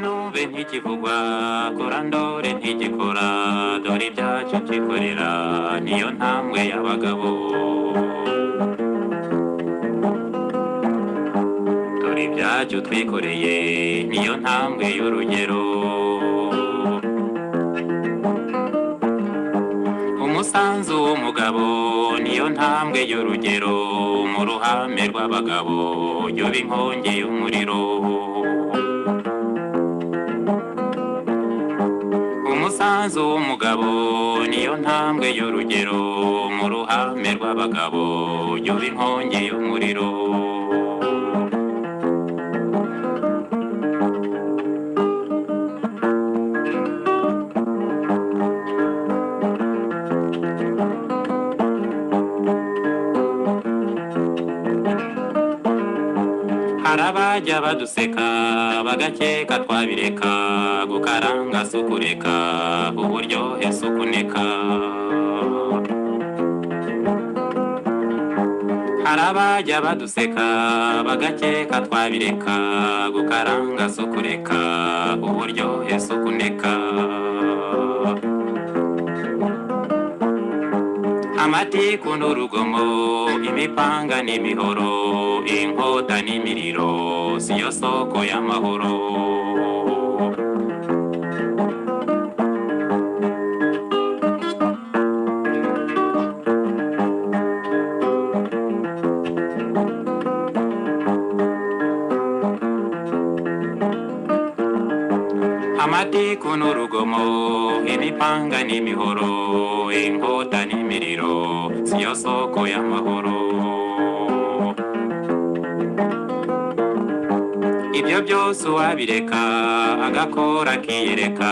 nube ntikivugwa kora ndore ntigikora dore ibyacu byikorera niyo ntambwe y'abagabo dore ibyacu twikoreye niyo ntambwe y'urugero umusanzu w'umugabo niyo ntambwe y'urugero mu ruhame rw'abagabo yoba inkongi y'umuriro umusanzu w'umugabo niyo ntambwe y'urugero mu ruhame rw'abagabo yoba inkongi y'umuriro hari abajya baduseka bagakeka twabireka gukaranga si ukureka uburyohe si ukuneka hari abajya baduseka bagakeka twabireka gukaranga si ukureka uburyohe si ukuneka amatiku n'urugomo imipanga n'imihoro inkota n'imiriro siyo soko y'amahoro amatiku n'urugomo imipanga n'imihoro inkota n'imiriro siyo soko y'amahoro ibyo byose uwabireka agakora akiyereka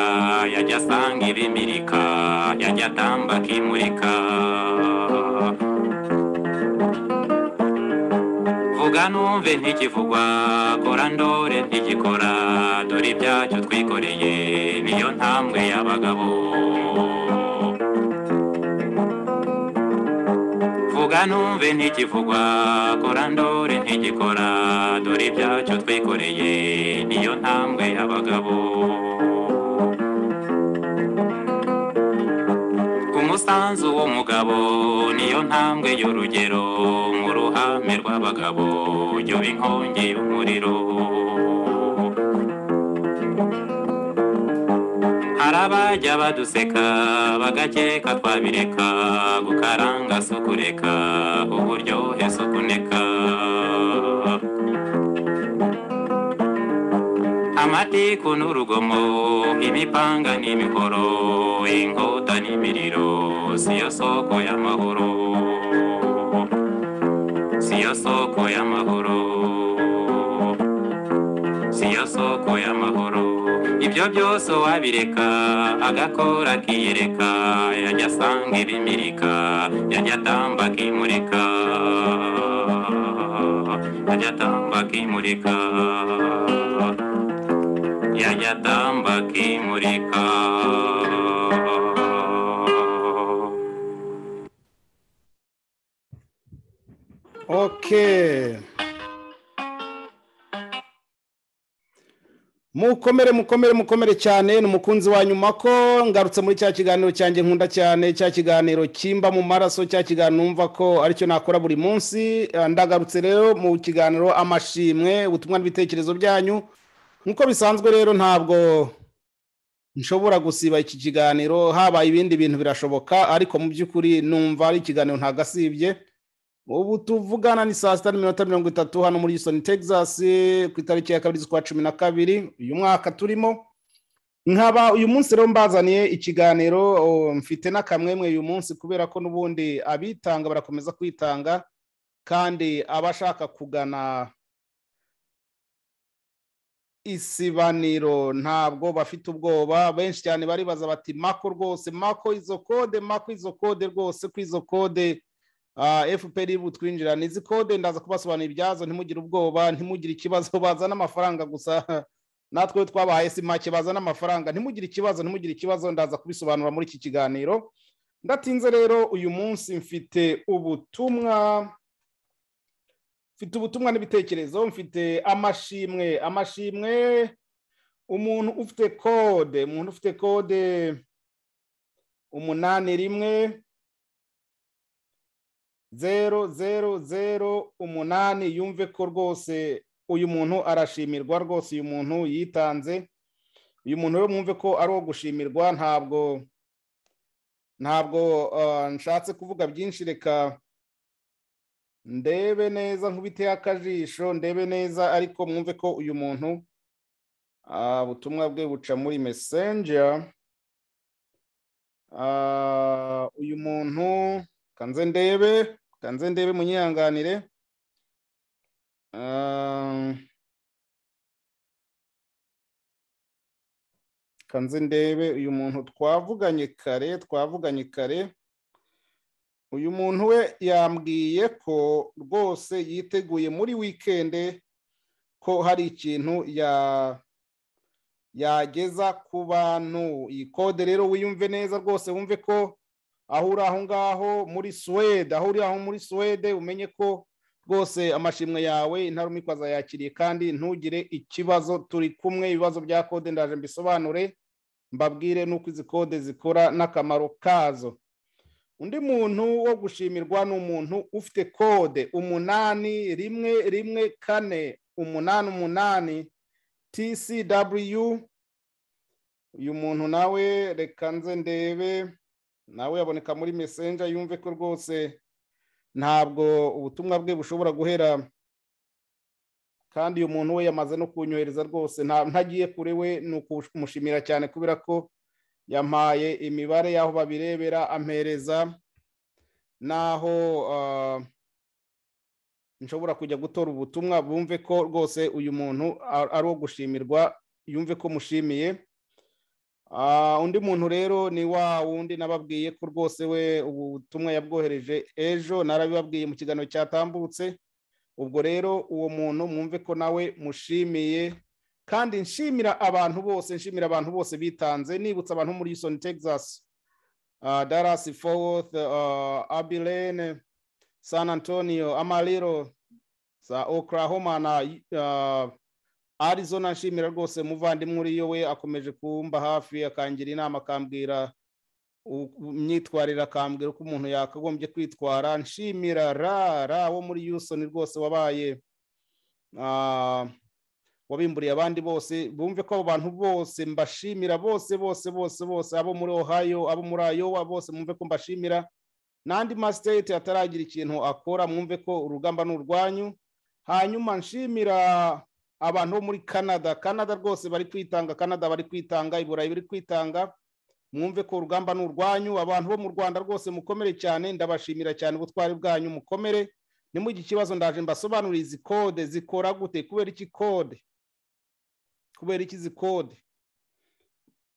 yajya asanga ibimirika yajya atamba akimurika vuga numve ntikivugwa kora ndore ntigikora dore ibyacu twikoreye niyo ntambwe y'abagabo vuga numve ntikivugwa kora ndore ntigikora dore ibyacu twikoreye niyo ntambwe y'abagabo umusanzu w'umugabo niyo ntambwe y'urugero mu ruhame rw'abagabo yoba inkongi y'umuriro hari abajya baduseka bagakeka twabireka gukaranga si ukureka uburyohe si ukuneka amatiku n'urugomo imipanga n'imihoro inkota n'imiriro siyo soko y'amahoro siyo soko y'amahoro siyo soko y'amahoro ibyo byose wabireka agakora akiyereka yajya asanga ibimirika yajya atamba akimurika yajya atamba akimurika yajya atamba akimurika Okay. mukomere mukomere mukomere cyane ni umukunzi wa nyuma ko ngarutse muri cya kiganiro cyanjye nkunda cyane cya kiganiro kimba mu maraso cya kiganiro numva ko aricyo nakora buri munsi Ah, ndagarutse rero mu kiganiro amashimwe ubutumwa n'ibitekerezo byanyu nk'uko bisanzwe rero ntabwo nshobora gusiba iki kiganiro haba ibindi bintu birashoboka ariko mu by'ukuri numva ari ikiganiro ntagasibye ubu tuvugana ni saa sita n'iminota mirongo itatu hano muri Houston Texas ku itariki ya kabiri z'ukwa cumi na kabiri uyu mwaka turimo nkaba uyu munsi rero mbazaniye ikiganiro o, mfite n'akamwemwe uyu munsi kubera ko n'ubundi abitanga barakomeza kwitanga kandi abashaka kugana isibaniro ntabwo bafite ubwoba benshi cyane baribaza bati mako rwose mako izo kode mako izo kode rwose ko izo kode Ah, fpr iri butwinjira ni izi kode ndaza kubasobanurira ibyazo ntimugire ubwoba ntimugire ikibazo bazana amafaranga gusa natwe iyo twabahaye si make bazana amafaranga ntimugire ikibazo ntimugire ikibazo ndaza kubisobanura muri iki kiganiro ndatinze rero uyu munsi mfite ubutumwa mfite ubutumwa n'ibitekerezo mfite amashimwe amashimwe umuntu ufite kode umuntu ufite kode umunani rimwe zero zero zero umunani yumve ko rwose uyu muntu arashimirwa rwose uyu muntu yitanze uyu muntu rero mwumve ko ari uwo gushimirwa ntabwo ntabwo ah, nshatse kuvuga byinshi reka ndebe neza nkubiteho akajisho ndebe neza ariko mwumve ko uyu muntu ah, ubutumwa bwe buca muri messenger Ah, uyu muntu kanze ndebe kanze ndebe munyihanganire Ah, kanze ndebe uyu muntu twavuganye kare twavuganye kare uyu muntu we yambwiye ko rwose yiteguye muri wikende ko hari ikintu ya yageza ku bantu iyi kode rero wiyumve neza rwose wumve ko aho uri aho ngaho muri suwede aho uri aho muri suwede umenye ko rwose amashimwe yawe intarumikwa azayakiriye kandi ntugire ikibazo turi kumwe ibibazo bya kode ndaje mbisobanure mbabwire n'uko izi kode zikora n'akamaro kazo undi muntu wo gushimirwa ni umuntu ufite kode umunani rimwe rimwe kane umunani umunani tcw uyu muntu nawe reka nze ndebe nawe yaboneka muri messenger yumve ko rwose ntabwo ubutumwa bwe bushobora guhera kandi uyu muntu we yamaze no kunyohereza rwose nta- ntagiye kure we ni ukumushimira cyane kubera ko yampaye imibare y'aho babirebera ampereza n'aho ah, nshobora kujya gutora ubutumwa bumve ko rwose uyu muntu a- ari uwo gushimirwa yumve ko mushimiye Ah, undi muntu rero ni wa wundi nababwiye ko rwose we ubu butumwa yabwohereje ejo narabibabwiye mu kiganiro cyatambutse ubwo rero uwo muntu mwumve ko nawe mushimiye kandi nshimira abantu bose nshimira abantu bose bitanze nibutsa abantu muri Houston Texas ah, Dallas Fort Worth ah, Abilene San Antonio, Amarillo, za Oklahoma na uh, Arizona nshimira rwose umuvandimwe uriyo we akomeje kumba hafi akangira inama akambwira u- imyitwarire akambwira uko umuntu yakagombye kwitwara nshimira ra ra wo muri Houston rwose wabaye ah, wabimburiye abandi bose bumve ko abo bantu bose mbashimira bose bose bose bose abo muri Ohio abo muri Iowa bose mwumve ko mbashimira n'andi masiteti ataragira ikintu akora mwumve ko urugamba ni urwanyu hanyuma nshimira abantu bo muri canada canada rwose bari kwitanga canada bari kwitanga iburayi bari kwitanga mwumve ko urugamba ni urwanyu abantu bo mu rwanda rwose mukomere cyane ndabashimira cyane ubutwari bwanyu mukomere nimujye ikibazo ndaje mbasobanurire izi kode zikora gute kubera iki kode kubera iki izi kode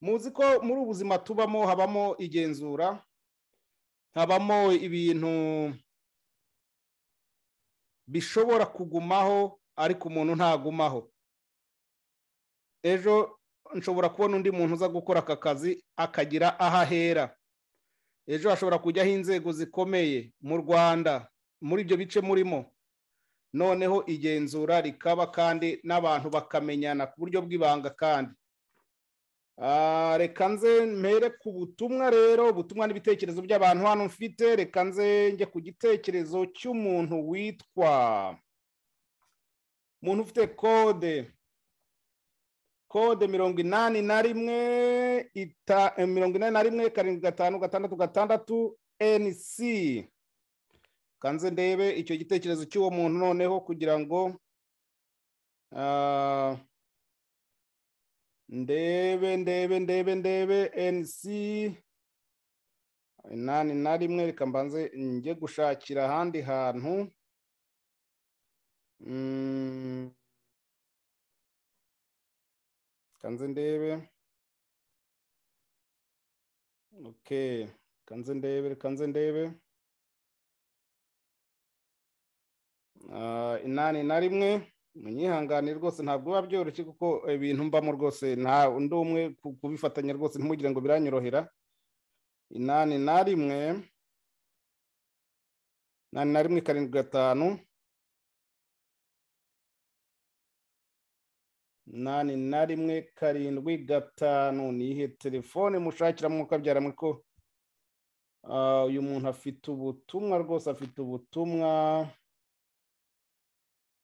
muzi ko muri ubu buzima tubamo habamo igenzura habamo ibintu bishobora kugumaho ariko umuntu ntagumaho ejo nshobora kubona undi muntu uza gukora aka kazi akagira aho ahera ejo hashobora kujyaho inzego zikomeye mu rwanda muri ibyo bice murimo noneho igenzura rikaba kandi n'abantu bakamenyana ku buryo bw'ibanga kandi Ah, reka nze mpere ku butumwa rero ubutumwa n'ibitekerezo by'abantu hano mfite reka nze njye ku gitekerezo cy'umuntu witwa umuntu ufite kode kode mirongo inani na rimwe ita- eh, mirongo inani na rimwe karindwi gatanu gatandatu gatandatu nc kanze ndebe icyo gitekerezo cy'uwo muntu noneho kugira ngo ah, ndebe ndebe ndebe ndebe nc inani na rimwe reka mbanze njye gushakira ahandi hantu Mm. kanze ndebe okay kanze ndebe kanze ndebe Ah, inani na rimwe munyihangane rwose ntabwo biba byoroshye kuko ibintu mbamo rwose nta undi umwe ku- kubifatanya rwose ntimugire ngo biranyorohera inani na rimwe inani na rimwe karindwi gatanu umunani na rimwe karindwi gatanu ni iyihe telefone mushakira mukabyara mwe ko Ah, uyu muntu afite ubutumwa rwose afite ubutumwa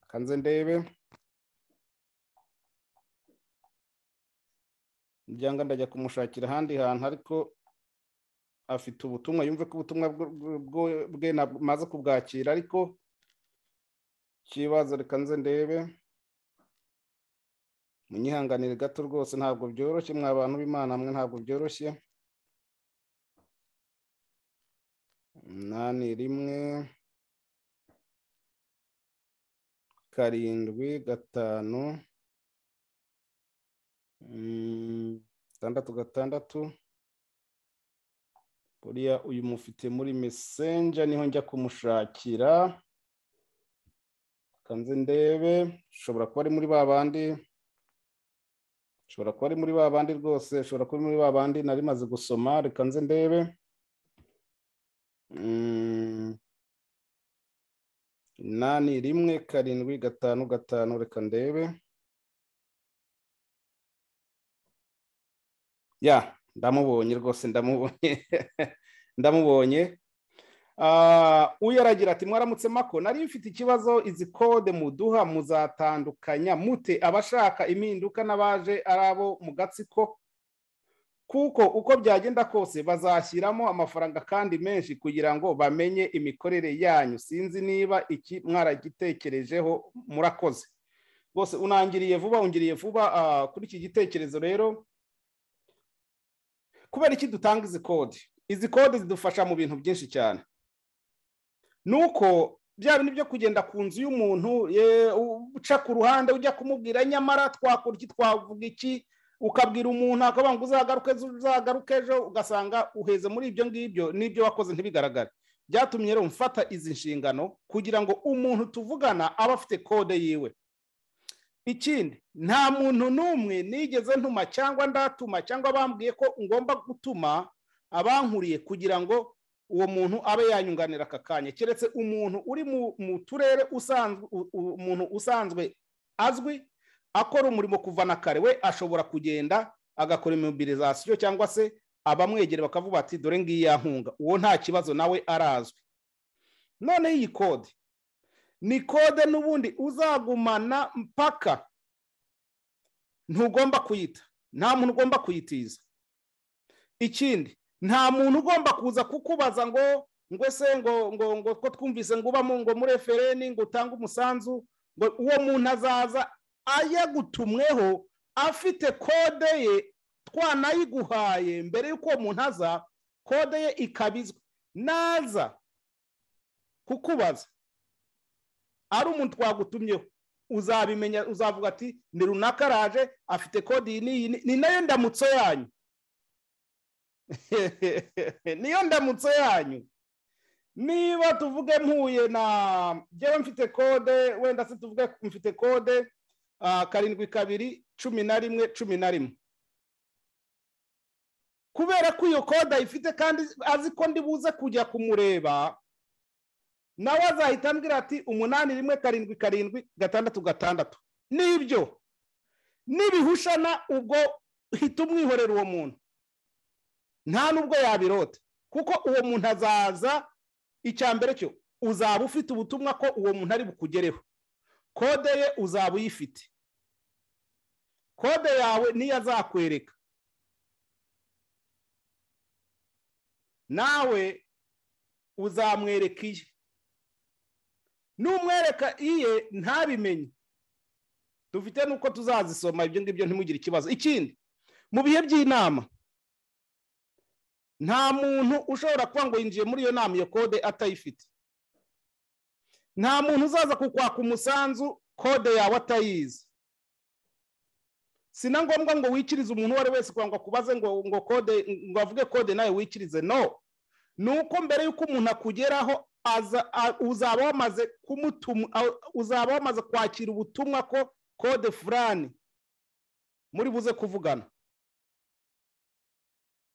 kanze ndebe byanga ndajya kumushakira ahandi hantu ariko afite ubutumwa yumve ko ubutumwa bwo- bwo- bwo- bwe ntabwo maze kubwakira ariko ikibazo reka nze ndebe munyihanganire gato rwose ntabwo byoroshye mwa bantu b'imana mwe ntabwo byoroshye umunani rimwe karindwi gatanu Mm, gatandatu gatandatu buriya uyu mufite muri mesenja niho njya kumushakira kanze ndebe ushobora kuba ari muri ba bandi ushobora kuba ari muri ba bandi rwose ushobora kuba ari muri ba bandi nari maze gusoma reka nze ndebe Mm, inani rimwe karindwi gatanu gatanu reka ndebe ya ndamubonye rwose ndamubonye ndamubonye Ah, uyu aragira ati mwaramutse mako nari mfite ikibazo izi kode muduha muzatandukanya mute abashaka impinduka n'abaje ari abo mu gatsiko kuko uko byagenda kose bazashyiramo amafaranga kandi menshi kugira ngo bamenye imikorere yanyu sinzi niba iki mwaragitekerejeho murakoze rwose unangiriye vuba ungiriye vuba ah, kuri iki gitekerezo rero kubera iki dutanga izi kode izi kode zidufasha mu bintu byinshi cyane nuko bya bintu byo kugenda ku nzu y'umuntu ye- uca ku ruhande ujya kumubwira nyamara twakora iki twavuga iki ukabwira umuntu akavuga ngo uzagaruke ejo, uzagaruke ejo ugasanga uheze muri ibyo ngibyo n'ibyo wakoze ntibigaragare byatumye rero mfata izi nshingano kugira ngo umuntu tuvugana abe afite kode yiwe ikindi nta muntu n'umwe nigeze ntuma cyangwa ndatuma cyangwa bambwiye ko ngomba gutuma abankuriye kugira ngo uwo muntu abe yanyunganira aka kanya keretse umuntu uri mu- mu turere usanzwe u- u- umuntu usanzwe azwi akora umurimo kuva na kare we ashobora kugenda agakora imobilizasiyo cyangwa se abamwegereye bakavuga bati dore ngiyi yankunga uwo nta kibazo nawe arazwi noneho iyi kode ni kode n'ubundi uzagumana mpaka ntugomba kuyita nta muntu ugomba kuyitiza ikindi nta muntu ugomba kuza kukubaza ngo ngo se ngo ngo ngo ko twumvise ngo ubamo ngo muri refereni ngo utange umusanzu ngo uwo muntu azaza ayagutumweho afite kode ye twanayiguhaye mbere y'uko uwo muntu aza kode ye ikabizwa naza kukubaza ari umuntu twagutumyeho uzabimenya uzavuga ati ni runaka araje afite kode iyi n'iyi ni- ni nayo ndamutso yanyu niyo ndamutso yanyu niba tuvuge mpuye na njyewe mfite kode wenda se tuvuge mfite kode ah, karindwi kabiri cumi na rimwe cumi na rimwe kubera ko iyo kode ayifite kandi azi ko ndi buze kujya kumureba nawe azahita ambwira ati umunani rimwe karindwi karindwi gatandatu gatandatu nibyo nibihushana ubwo hita umwihorera uwo muntu nta n'ubwo yabirota kuko uwo muntu azaza icya mbere cyo uzaba ufite ubutumwa ko uwo muntu ari bukugereho kode ye uzaba uyifite kode yawe niyo azakwereka nawe uzamwereka iye n'umwereka iye ntabimenye dufite n'uko tuzazisoma ibyo ngibyo ntimugire ikibazo ikindi mu bihe by'inama nta muntu ushobora kuba ngo yinjiye muri iyo nama iyo kode atayifite nta muntu uzaza kukwaka umusanzu kode yawe atayizi si na ngombwa ngo wikirize umuntu uwo ari we wese kugira ngo akubaze ngo ngo kode ngo avuge kode nawe wikirize no ni uko mbere y'uko umuntu akugeraho aza- a- uzaba wamaze kumutuma a- uzaba wamaze kwakira ubutumwa ko kode fulani muri buze kuvugana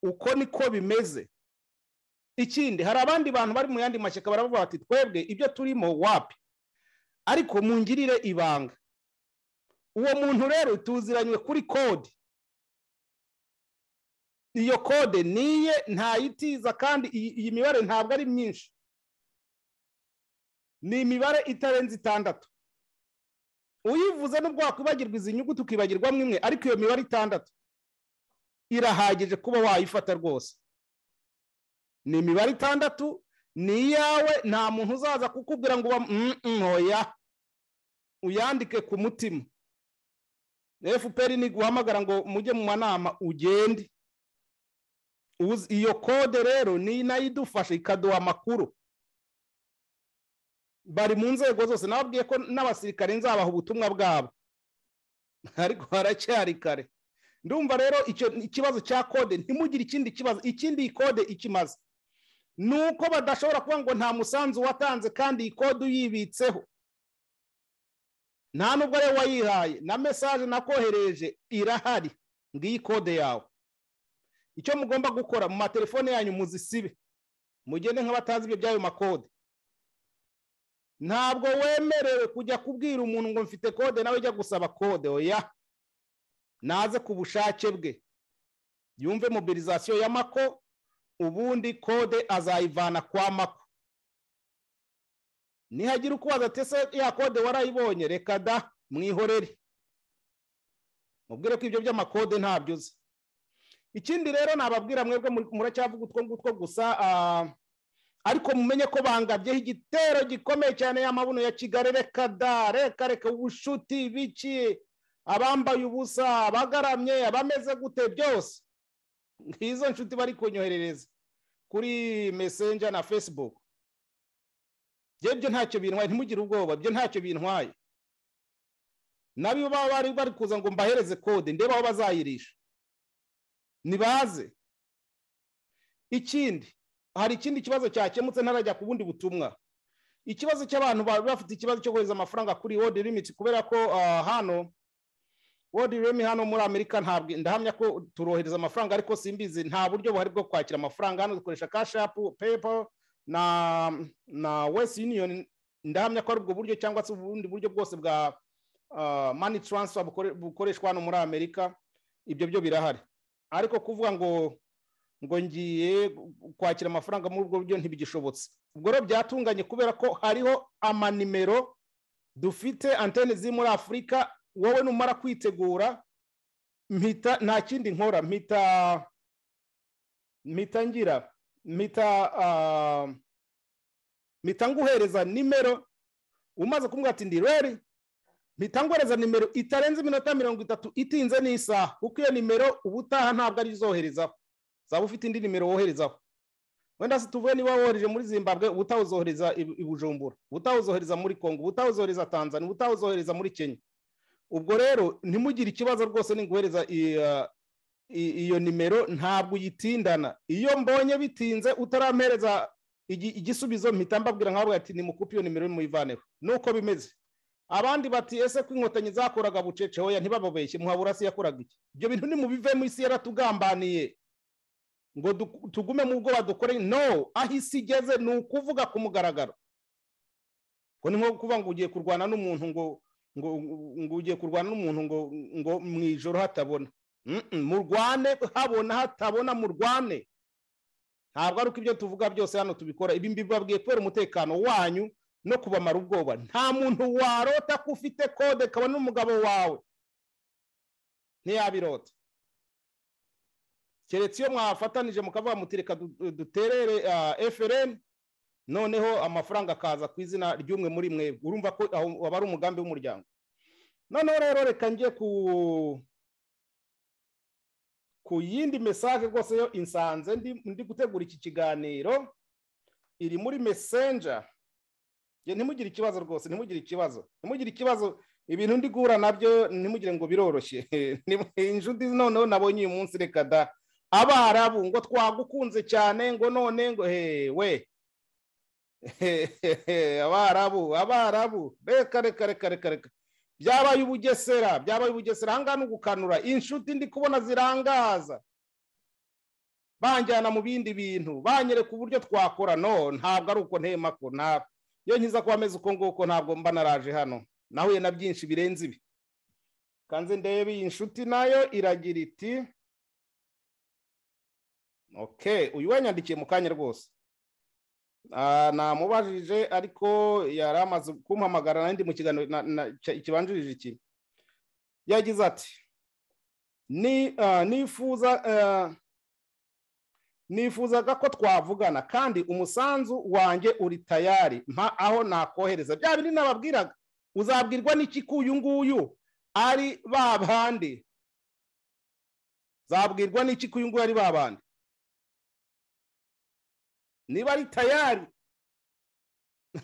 uko niko bimeze ikindi hari abandi bantu bari mu yandi mashyaka baravuga bati twebwe ibyo turimo wapi ariko mungirire ibanga uwo muntu rero tuziranywe kuri kode iyo kode niye ntayitiza kandi iyi iyi mibare ntabwo ari myinshi ni imibare itarenze itandatu uyivuze n'ubwo wakwibagirwa izi nyuguti ukibagirwamo imwe ariko iyo mibare itandatu irahagije kuba wayifata rwose ni imibare itandatu ni iyawe nta muntu uzaza kukubwira ngo uba ntoya uyandike ku mutima fpr ntiguhamagara ngo mujye mu manama ugende Uzi- iyo kode rero ni nayo idufasha ikaduha amakuru bari mu nzego zose nababwiye ko n'abasirikare nzabaha ubutumwa bwabo ariko haracyari kare ndumva rero icyo ikibazo cya kode ntimugire ikindi kibazo ikindi iyi kode ikimaze ni uko badashobora kuvuga ngo nta musanzu watanze kandi iyi kode uyibitseho nta nubwo ariwe wayihaye na mesaje nakohereje irahari ngiyi kode yawe icyo mugomba gukora mu matelefone yanyu muzisibe mugende nk'abatazi ibyo by'ayo makode ntabwo wemerewe kujya kubwira umuntu ngo mfite kode nawe ujya gusaba kode oya naze ku bushake bwe yumve mobilizasiyo ya mako ubundi kode azayivana kwa mako nihagira ukubaza ati ese ya kode warayibonye reka da mwihorere mubwire ko ibyo by'amakode ntabyo uzi ikindi rero nababwira mwebwe muri- muracyavuga utwo ngutwo gusa ah, ariko mumenye ko bangabyeho igitero gikomeye cyane y'amabuno ya kigali reka da reka reka ubushuti biki abambaye ubusa abagaramye abameze gute byose ngizo nshuti bari kunyoherereza kuri mesenja na facebook byo byo ntacyo bintwaye ntimugire ubwoba byo ntacyo bintwaye nabo baba bari bari kuza ngo mbahereze kode ndebe aho bazayirisha nibaze ikindi hari ikindi kibazo cyakemutse ntarajya ku bundi butumwa ikibazo cy'abantu baba bafite ikibazo cyo kohereza amafaranga kuri world limit kubera ko ah, hano world remi hano muri amerika ntabwo ndahamya ko turohereza amafaranga ariko simbizi nta buryo buhari bwo kwakira amafaranga hano dukoresha kashapu pepo na na west union ndahamya ko ari ubwo buryo cyangwa se ubundi buryo bwose bwa ah, money transfer bukore- bukoreshwa hano muri amerika ibyo byo birahari ariko kuvuga ngo ngo ngiye kwakira amafaranga muri ubwo buryo ntibigishobotse ubwo rero byatunganye kubera ko hariho amanimero dufite antene ziri muri afurika wowe numara kwitegura mpita nta kindi nkora mpita mpita ngira mpita ah, mpita nguhereza nimero umaze kumbwira ati ndi reri mpita nguhereza nimero itarenze iminota mirongo itatu itinze n'isaha kuko iyo nimero ubutaha ntabwo ari izoherezaho zaba ufite indi nimero woherezaho wenda se tuvuge niba wohereje muri zimbabwe ubutaha uzohereza i i bujumbura ubutaha uzohereza muri kongo ubutaha uzohereza tanzania ubutaha uzohereza muri kenya ubwo rero ntimugire ikibazo rwose ninguhereza i- ah, i- iyo nimero ntabwo uyitindana iyo mbonye bitinze utarampereza igi- igisubizo mpita mbabwira nk'abwe ati nimukupe iyo nimero muyivaneho nuko bimeze abandi bati ese ko inkotanyi zakoraga bucece hoya ntibababeshye muhaburasi yakoraga iki ibyo bintu nimubivemo isi yaratugambaniye ngo du- tugume mu bwoba dukore no aho isi igeze ni ukuvuga ku mugaragaro ko ni nko kuba ngo ugiye kurwana n'umuntu ngo ngo ngo ugiye kurwana n'umuntu ngo ngo mu ijoro hatabona Mm-mm, murwane habona hatabona murwane ntabwo ari uko ibyo tuvuga byose hano tubikora ibi mbibabwiye kubera umutekano wanyu no kubamara ubwoba nta muntu warota ko ufite kode kabona n'umugabo wawe ntiyabirota keretse iyo mwafatanije mukavuga muti reka du- duterere ah, FRN noneho amafaranga akaza ku izina ry'umwe muri mwe urumva ko aho waba ari umugambi w'umuryango noneho rero reka njye ku ku yindi mesaje rwose yo insanze ndi, ndi gutegura iki kiganiro iri muri messenger Njye ntimugire ikibazo rwose ntimugire ikibazo ntimugire ikibazo ibintu ndi guhura nabyo ntimugire ngo biroroshye Ni- inshuti noneho nabonye uyu munsi reka da abarabu ngo twagukunze cyane ngo none ngo hewe abarabu abarabu reka reka reka reka reka byabaye ubugesera byabaye ubugesera ahangaha ni ugukanura inshuti ndi kubona zirangaza banjyana mu bindi bintu banyereka uburyo twakora no ntabwo ari uko ntema ko ntabwo iyo nkiza kuba ameze uko nguko ntabwo mba naraje hano nahuye na byinshi birenze ibi kanze ndebe iyi nshuti nayo iragira iti okay uyu wanyandikiye mu kanya rwose Ah, namubajije ariko yari amaze kumpamagara nandi mu kiganiro na- na- cya- kibanjirije iki yagize ati ni ah, nifuza ah, nifuzaga ko twavugana kandi umusanzu wanjye uri tayari mpa aho nakohereza bya bindi nababwiraga uzabwirwa n'iki ko uyu nguyu ari ba bandi zabwirwa n'iki ko uyu nguyu ari ba bandi niba ari tayari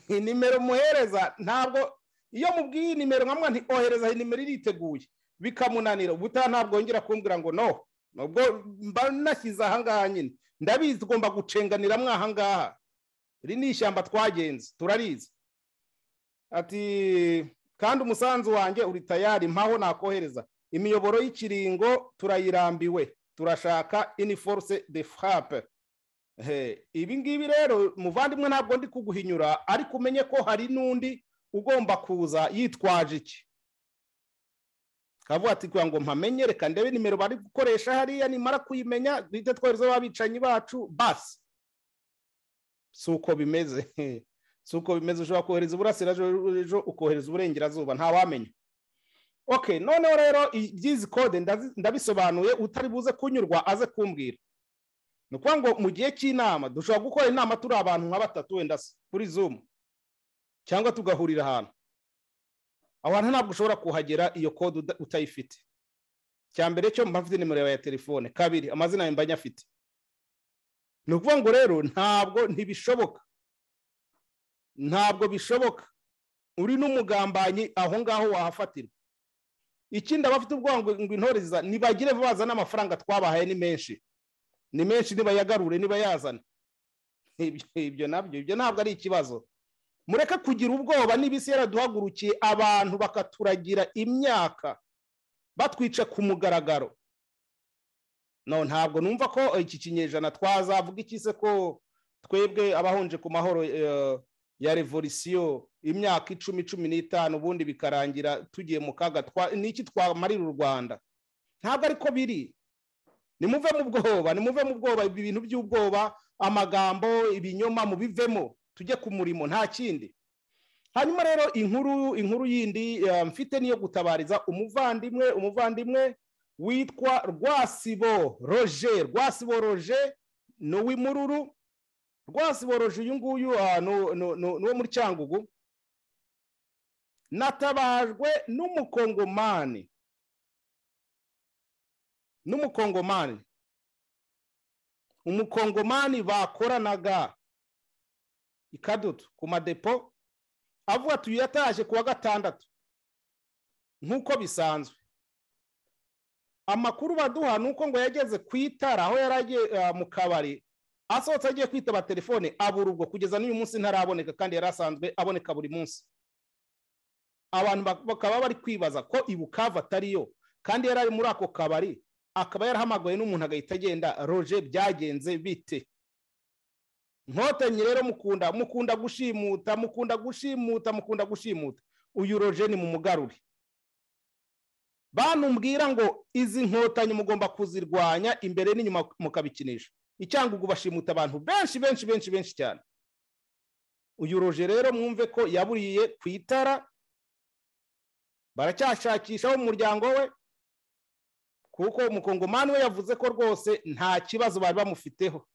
nimero muhereza ntabwo iyo mubwiye iyi nimero nkamwa nti ohereza iyi nimero iriteguye bikamunanira ubutaha ntabwo yongera kumbwira ngo no nubwo mba nashyize ahangaha nyine ndabizi tugomba gucenganira mwa ahangaha iri ni ishyamba twagenze turarizi ati kandi umusanzu wanjye uri tayari mpaho nakohereza imiyoboro y'ikiringo turayirambiwe turashaka iniforce de frappe He, ibi ngibi rero muvandimwe ntabwo ndi kuguhinyura ariko umenye ko hari n'undi ugomba kuza yitwaje iki kavuga ati kugira ngo mpamenye reka ndebe nimero bari gukoresha hariya nimara kuyimenya duhite twohereza ababicanyi bacu basi si uko bimeze si uko bimeze ushobora kohereza uburasirazuba ukohereza uburengerazuba ntawamenya ok noneho rero iby'izi kode ndazi- ndabisobanuye utari buze kunyurwa aze kumbwira ni ukuvuga ngo mu gihe cy'inama dushobora gukora inama turi abantu nka batatu wenda se kuri zoom cyangwa tugahurira ahantu aho hantu ntabwo ushobora kuhagera iyo kode uda- utayifite cya mbere cyo mba mfite nimero yawe ya telefone kabiri amazina yawe mba nyafite ni ukuvuga ngo rero ntabwo ntibishoboka ntabwo bishoboka uri n'umugambanyi aho ngaho wahafatirwa ikindi abafite ubwoba ngo ngo intoreza nibagire vuba bazane amafaranga twabahaye ni menshi ni menshi nibayagarure nibayazane ibyo ibyo nabyo ibyo ntabwo ari ikibazo mureke kugira ubwoba niba isi yaraduhagurukiye abantu bakaturagira imyaka batwica ku mugaragaro no ntabwo numva ko iki kinyejana twazavuga iki se ko twebwe abahonje ku mahoro eh, ya revolisiyo imyaka icumi cumi n'itanu ubundi bikarangira tugiye mu kaga twa- ni iki twamarira u rwanda ntabwo ariko biri nimuve mu bwoba nimuve mu bwoba ibi bintu by'ubwoba amagambo ibinyoma mubivemo tujye ku murimo nta kindi hanyuma rero inkuru inkuru yindi eh, mfite niyo gutabariza umuvandimwe umuvandimwe witwa rwasibo roger rwasibo roger ni uw'imururu rwasibo roger uyu nguyu ah, ni- ni- ni ni uwo muri cyangugu natabajwe n'umukongomani n'umukongomani umukongomani bakoranaga ikadutu ku madepo avuga ati uyu yataje ku wa gatandatu nk'uko bisanzwe amakuru baduha ni uko ngo yageze ku itara aho yari agiye ah, mu kabari asohotse agiye kwitaba telefone abura ubwo kugeza n'uyu munsi ntaraboneka kandi yari asanzwe aboneka buri munsi abantu bak- bakaba bari kwibaza ko ibukava atariyo kandi yari ari muri ako kabari akaba yarahamagawe n'umuntu agahita agenda roje byagenze bite nkotanyi rero mukunda mukunda gushimuta mukunda gushimuta mukunda gushimuta uyu roje ni mumugarure bantu mbwira ngo izi nkotanyi mugomba kuzirwanya imbere n'inyuma mukabikinisha icyangugu bashimuta abantu benshi benshi benshi benshi cyane uyu roje rero mwumve ko yaburiye ku itara baracyashakishaho umuryango we kuko umukongomani we yavuze ko rwose nta kibazo bari bamufiteho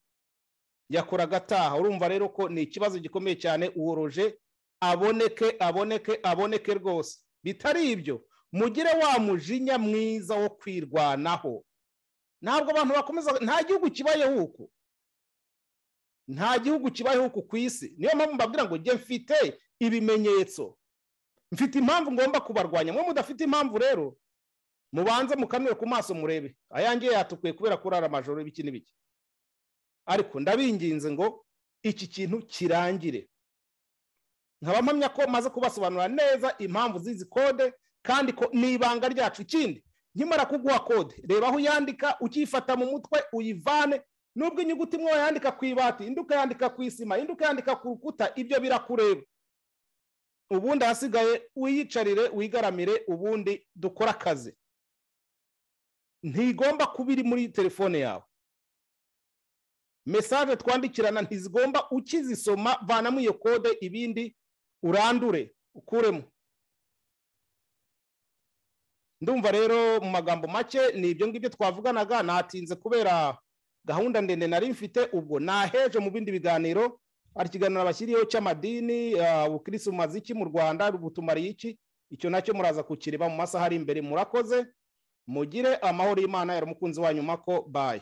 yakoraga ataha urumva rero ko ni ikibazo gikomeye cyane uworoje aboneke aboneke aboneke rwose bitari ibyo mugire wa mujinya mwiza wo kwirwanaho ntabwo abantu bakomeza nta gihugu kibayeho uku nta gihugu kibayeho uku ku isi niyo mpamvu mbabwira ngo njye mfite ibimenyetso mfite impamvu ngomba kubarwanya mwe mudafite impamvu rero mubanze mukanure ku maso murebe ayange yatukuye kubera kurara amajoro ibiki n'ibiki ariko ndabinginze ngo iki kintu kirangire nkaba mpamya ko maze kubasobanurira neza impamvu z'izi kode kandi ko ni ibanga ryacu ikindi nkimara kuguha kode reba aho uyandika ukiyifata mu mutwe uyivane nubwo inyuguti imwe wayandika ku ibati indi ukayandika ku isima indi ukayandika ku rukuta ibyo birakureba ubundi ahasigaye wiyicarire wigaramire ubundi dukore akazi ntigomba kuba iri muri telefone yawe mesaje twandikirana ntizigomba ukizisoma vanamo iyo kode ibindi urandure ukuremo ndumva rero mu magambo make ni ibyo ngibyo twavuganaga natinze kubera gahunda ndende nari mfite ubwo naheje mu bindi biganiro hari ikiganiro bashyiriyeho cy'amadini ubukirisi bumaze iki mu rwanda butumariye iki icyo nacyo muraza kukireba mu masaha ari imbere murakoze mugire amahoro y'imana yari umukunzi wanyu mako bayi